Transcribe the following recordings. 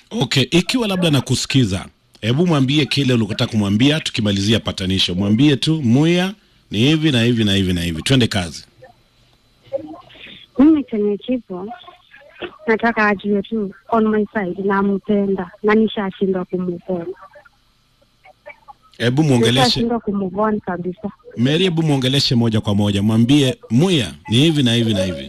Okay, ikiwa labda nakusikiza, hebu mwambie kile ulikotaka kumwambia, tukimalizia patanisho. Mwambie tu Muya ni hivi na hivi na hivi na hivi, twende kazi. Mimi chenye kipo nataka ajue tu on my side nampenda na nishashindwa kumuvona, Hebu mwongeleshe nishashindwa kumuvona kabisa. Mary, hebu mwongeleshe moja kwa moja, mwambie Muya ni hivi na hivi na hivi.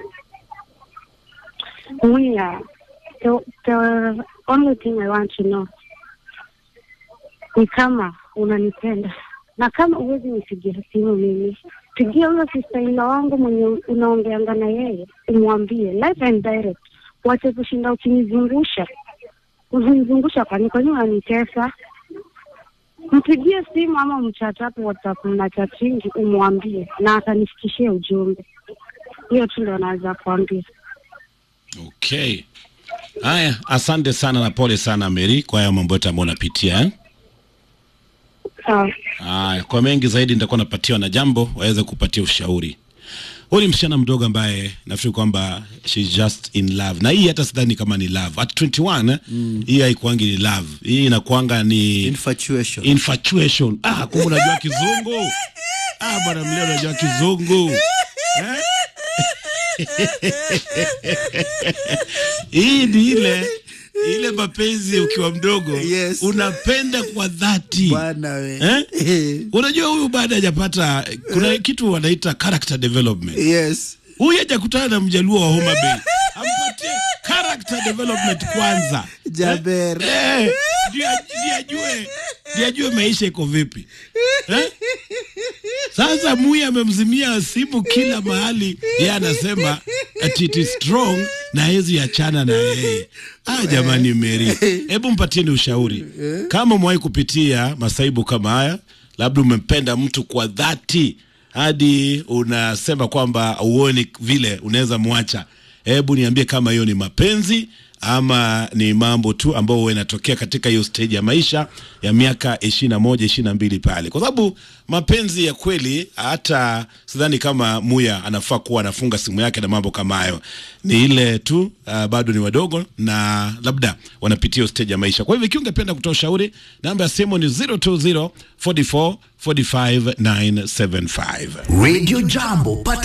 Mwiya, the, the only thing I want to know ni kama unanipenda na kama uwezi nipigia simu mimi, pigia huyo sister in law wangu mwenye unaongeanga na yeye, umwambie live and direct, wache kushinda ukinizungusha uzinizungusha, kwani kwani unanitesa? Mpigie simu ama mchatapu WhatsApp, mna chatingi, umwambie na atanifikishie ujumbe. Hiyo tu ndo naweza kuambia. Okay, haya, asante sana na pole sana Mary kwa haya mambo yote ambayo unapitia eh? Sawa. Haya, kwa mengi zaidi nitakuwa napatiwa na jambo waweze kupatia ushauri. Huyu ni msichana mdogo ambaye nafikiri kwamba she's just in love, na hii hata sidhani kama ni love at 21 mm. Hii haikuangi ni love, hii inakuanga ni Infatuation. infatuation. Ah, kumbe unajua kizungu. Ah, bwana mleo unajua kizungu eh? Hii ni ile ile mapenzi ukiwa mdogo Yes. unapenda kwa dhati Bwana we. Eh? Unajua huyu baada hajapata kuna kitu wanaita character development. Yes. Huyu hajakutana na mjaluo wa Homa Bay. Ampatie character development kwanza. Jaber. Eh, ndio ndio ajue ndio ajue maisha iko vipi. Eh? Sasa Muya amemzimia simu kila mahali, yeye anasema ati it is strong na hezi achana na yeye. Ah, jamani Mary, hebu mpatieni ushauri kama umewahi kupitia masaibu kama haya, labda umempenda mtu kwa dhati hadi unasema kwamba uoni vile unaweza mwacha. Hebu niambie kama hiyo ni mapenzi ama ni mambo tu ambayo huwa inatokea katika hiyo stage ya maisha ya miaka ishirini na moja ishirini na mbili pale, kwa sababu mapenzi ya kweli, hata sidhani kama Muya anafaa kuwa anafunga simu yake na mambo kama hayo. Ni ile tu uh, bado ni wadogo na labda wanapitia hiyo stage ya maisha. Kwa hivyo ikiwa ungependa kutoa ushauri, namba ya simu ni 020 44 45 975. Radio Jambo pata